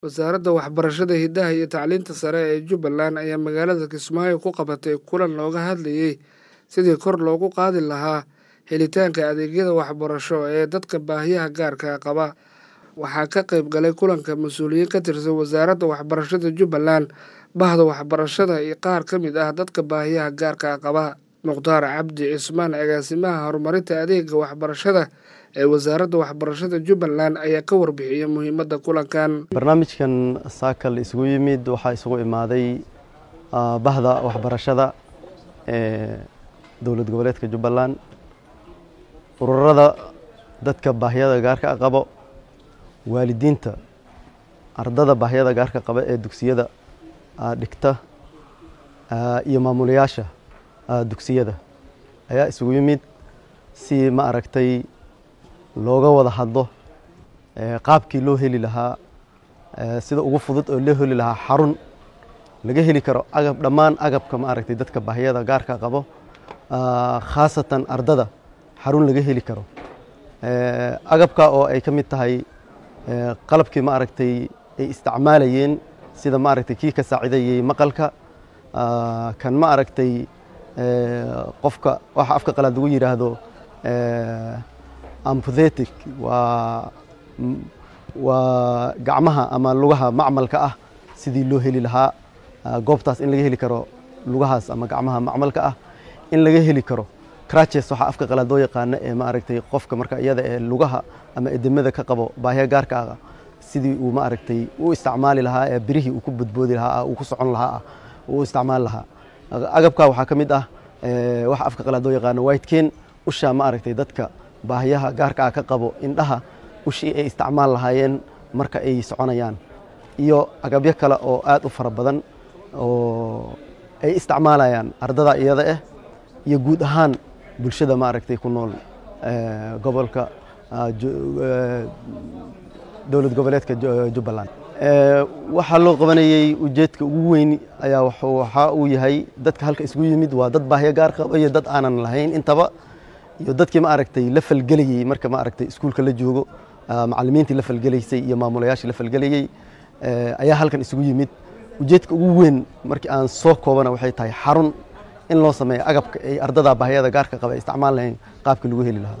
wasaaradda waxbarashada hidaha iyo tacliinta sare ee jubbaland ayaa magaalada kismaayo ku qabatay kulan looga hadlayey sidii kor loogu qaadi lahaa helitaanka adeegyada waxbarasho ee dadka baahiyaha gaarka qaba waxaa ka qayb galay kulanka mas-uuliyiin ka tirsan wasaaradda waxbarashada jubbaland bahda waxbarashada iyo qaar ka mid ah dadka baahiyaha gaarka qaba mukhtaar cabdi cismaan agaasimaha horumarinta adeega waxbarashada ee wasaaradda waxbarashada jubbaland ayaa ka warbixiyey muhiimadda kulankan barnaamijkan saakal isugu yimid waxaa isugu imaaday bahda waxbarashada ee dowlad goboleedka jubbaland ururada dadka baahiyada gaarka qabo waalidiinta ardada baahiyada gaarka qaba ee dugsiyada dhigta iyo maamulayaasha dugsiyada ayaa isugu yimid si ma aragtay looga wada hadlo qaabkii loo heli lahaa sida ugu fudud oo loo heli lahaa xarun laga heli karo agab dhammaan agabka ma aragtay dadka baahiyada gaarka qabo khaasatan ardada xarun laga heli karo agabka oo ay ka mid tahay qalabkii ma aragtay ay isticmaalayeen sida ma aragtay kii ka saacidayey maqalka kan ma aragtay qofka waxa afka qalaad lagu yidhaahdo amputhetic waa waa gacmaha ama lugaha macmalka ah sidii loo heli lahaa goobtaas in laga heli karo lugahaas ama gacmaha macmalka ah in laga heli karo crutches waxaa afka qalaad loo yaqaano ee ma aragtay qofka marka iyada ee lugaha ama edemada ka qabo baahiya gaarka ah sidii uu ma aragtay u isticmaali lahaa ee birihii uu ku badboodi lahaa uu ku socon lahaa uu isticmaali lahaa agabka waxaa ka mid ah waxa afka qalaad loo yaqaano whiteken usha ma aragtay dadka baahiyaha gaarka ah ka qabo indhaha ushii ay isticmaal lahaayeen marka ay soconayaan iyo agabyo kale oo aad u fara badan oo ay isticmaalayaan ardada iyada ah iyo guud ahaan bulshada ma aragtay ku nool gobolka dowlad goboleedka jubbaland waxaa loo qabanayey ujeedka ugu weyn ayaa waxa uu yahay dadka halka isugu yimid waa dad baahiyo gaar qaba iyo dad aanan lahayn intaba iyo dadkii ma aragtay la falgelayey marka ma aragtay iskuulka la joogo macallimiintii la falgelaysay iyo maamulayaashii la falgelayey ayaa halkan isugu yimid ujeedka ugu weyn markii aan soo koobana waxay tahay xarun in loo sameeyo agabka ay ardada baahiyada gaarka qaba ay isticmaal lahayn qaabka lagu heli lahaa